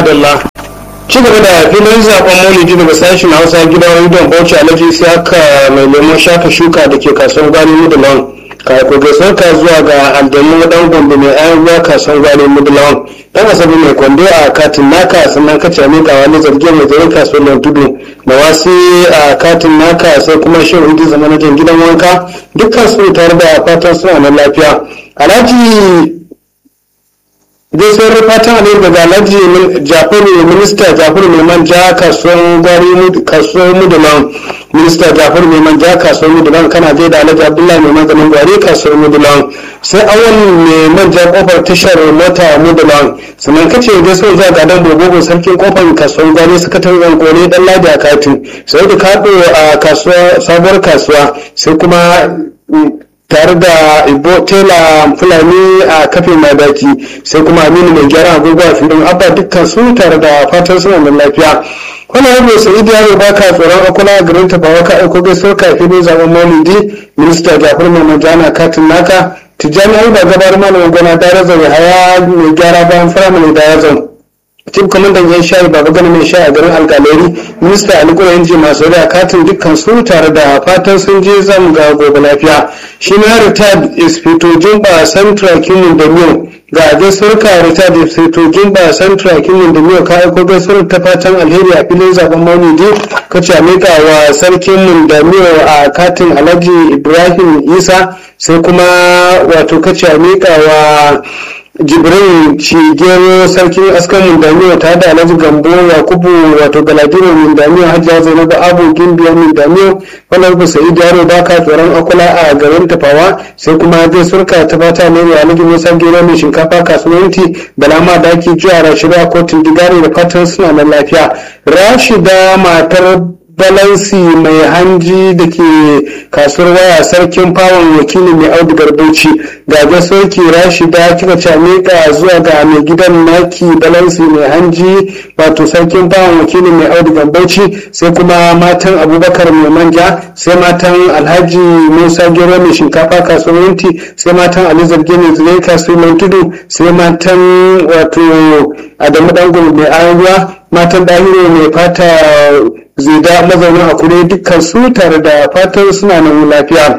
madalla ci gaba da filin zaben maulidi daga sashen hausa gidan rediyon bauchi alhaji siyaka mai lemon shaka shuka da ke kasuwar gwani mudulawan ko gaisuwar ka zuwa ga aljamu dan gombe mai ayan ruwa kasuwar gwani mudulawan dan asabi mai kwando a katin naka sannan ka cami ga wani zargin mai zarin kasuwar tudu da wasu a katin naka sai kuma shin hudu zamanajan gidan wanka dukkan su tare da fatan suna nan lafiya alhaji gaisuwar fatan alheri daga alhaji jafaru minista jafaru mai manja kasuwar gwari kasuwar mudulan minista jafaru mai manja kasuwar mudulan kana zai da alhaji abdullahi mai maganin gwari kasuwar mudulan sai awon mai manja kofar tashar mota mudulan sannan kace gaisuwar zuwa ga dan bobogo sarkin kofar kasuwar gwari sakataren kone dan ladi a katin sai da kaɗo a kasuwa sabuwar kasuwa sai kuma tare da ibo tela fulani a kafin madaki sai kuma aminu mai gyara agogo a filin abba dukkan su tare da fatan suna da lafiya wani abu sa'id yaro ba ka tsoron akula garin tafawa ka aiko gaisuwar ka filin zaben maulidi minista jafar mai majana katin naka tijjani alba gabar malamin gona darazan haya mai gyara bayan firamare darazan tim kwamandan yan shayi baba gani mai sha a garin alkaleri minista ali kura yanji masu da katin dukkan su tare da fatan sun je zan ga gobe lafiya shi na retired inspector jumba central kimin da miyo ga gaisuwar ka retired inspector jumba central kimin da miyo ka aiko gaisuwar ta fatan alheri a filin zaben maulidi ka ce mika wa sarkin mun da miyo a katin alhaji ibrahim isa sai kuma wato ka ce mika wa jibrin cigero sarkin askan mindamiya ta da alhaji gambo yakubu wato galadino mindamiya hajiya zainabu abu gimbiya mindamiya wannan ku sai yaro ba ka tsoron akula a garin tafawa sai kuma zai surka ta fata ne mai alhaji musa gero mai shinkafa kasuwanci balama daki jiya rashida kotun digari da fatan suna nan lafiya rashida matar balansi mai hanji da ke kasuwar waya sarkin fawon wakili mai audigar bauchi ga gasoki rashida kika ce miƙa zuwa ga mai gidan naki balansi mai hanji wato sarkin fawon wakili mai audigar bauchi sai kuma matan abubakar mai manja sai matan alhaji musa gero mai shinkafa kasuwar yanti sai matan ali zarge mai zure kasuwar tudu sai matan wato adamu dango mai ayuwa matan dahiru mai fata zida mazaunin hakuri dukkan su tare da fatan suna nan lafiya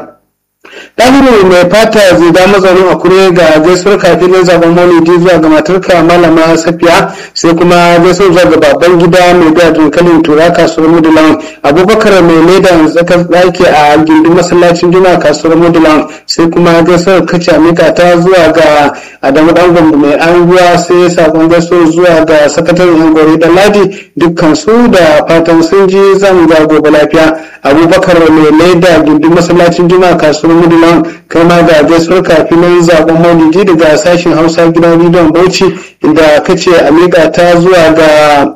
ɗahiru mai fata zida mazaunin hakuri ga gaisuwar kafin zaben maulidi zuwa ga matarka malama safiya sai kuma gaisuwar zuwa ga babban gida mai da dankalin tura kasuwar mudulan abubakar mai leda tsakar ɗaki a gindin masallacin juma kasuwar mudulan sai kuma gaisuwar kace mika ta zuwa ga adamu dangon mai anguwa sai sakon gaisuwar zuwa ga sakataren yan gori da ladi dukkan su da fatan sun ji zan ga gobe lafiya abubakar mai leda gindin masallacin juma kasuwar mudulan kai ma ga gaisuwar kafin zaben maulidi daga sashen hausa gidan rediyon bauchi inda kace a miƙa ta zuwa ga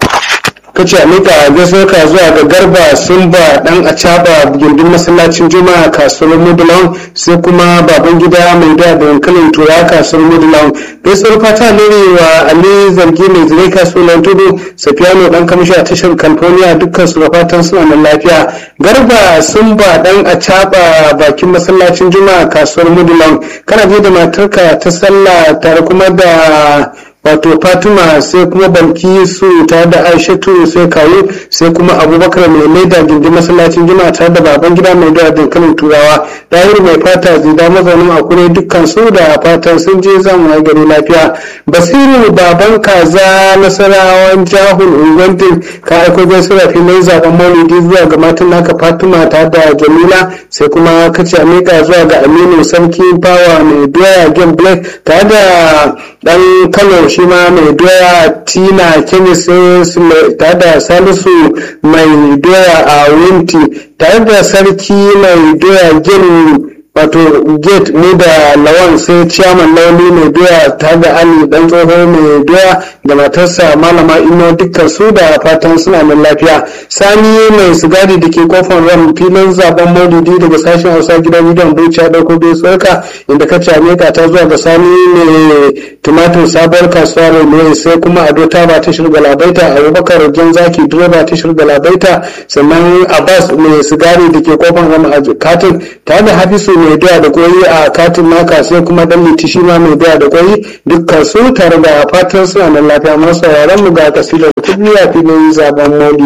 kace a miƙa gaisuwar ka zuwa ga garba sumba dan a caba gindin masallacin juma'a kasuwar mudulan sai kuma baban gida mai da dankalin tura kasuwar mudulan gaisuwar fata lere wa ali zargi mai zire kasuwar tudu safiyano dan kamshi a tashar california dukkan su da fatan suna nan lafiya garba sumba dan a caba bakin masallacin juma'a kasuwar mudulan kana je da matarka ta sallah tare kuma da wato fatima sai kuma balki su tare da aishatu sai kawo sai kuma abubakar mai maida gindin masallacin juma'a tare da baban gida mai da dankalin turawa dahiru mai fata zida mazaunin akure dukkan su da fatan sun je zamu yi gari lafiya basiru baban kaza nasarawan jahun ungwantin ka aiko gaisuwa filin zaben maulidi zuwa ga matan naka fatima tare da jamila sai kuma kace a miƙa zuwa ga aminu sarki fawa mai doya game black tare da dan kano shi ma mai doya tina kemis tare da salisu mai doya a winti tare da sarki mai doya gini wato gate ne da lawan sai ciyaman lauli mai doya ta da ali dan tsoho mai doya da matarsa malama ino dukkan su da fatan suna nan lafiya sani mai sigari da ke kofar ram filin zaben maulidi daga sashen hausa gidan gidan bauchi ya dauko bai tsoka inda ka came ka ta zuwa ga sani mai tumatir sabuwar kasuwa mai sai kuma ado ta ba ta shirga labaita abubakar jan zaki direba ta shirga labaita sannan abbas mai sigari da ke kofar ram a katin tare da hafisu mai mai doya da koyi a katin naka sai kuma dan liti shi ma mai doya da koyi dukkan su tare da fatan suna da lafiya masu sauraron mu ga kasidar kubliya filin zaben modi